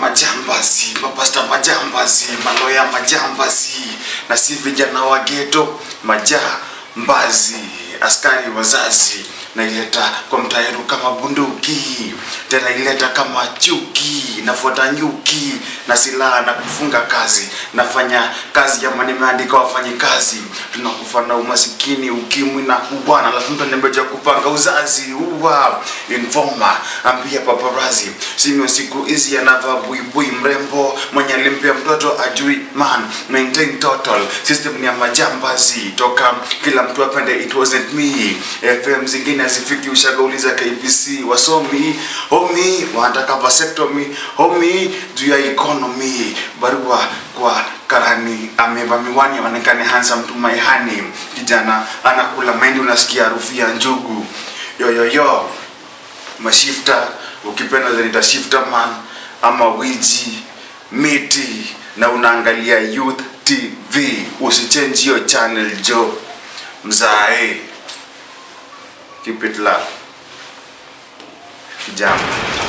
majambazi mapasta majambazi maloya majambazi na si vijana wa geto majambazi askari wazazi naileta kwa mtaeru kama bunduki tena ileta kama chuki nafuata nyuki na silaha na kufunga kazi nafanya kazi ama nimeandika wafanyi kazi tunakufa na umasikini ukimwi na kubwana alafu mtu anembeja kupanga uzazi uwa informa ambia paparazi simio siku hizi anavaa buibui mrembo mwenye alimpia mtoto ajui man maintain total system ni ya majambazi toka kila mtu apende it wasn't me fm zingine hazifiki ushagauliza kbc wasomi homi wanataka vasectomy homi juu ya economy barua kwa karani ameva miwani aonekane handsome to my honey kijana anakula mahindi unasikia harufu ya njugu yoyoyo mashifta ukipenda zenita shifta man ama wiji miti na unaangalia youth tv usichange hiyo channel jo mzae keep it love jambo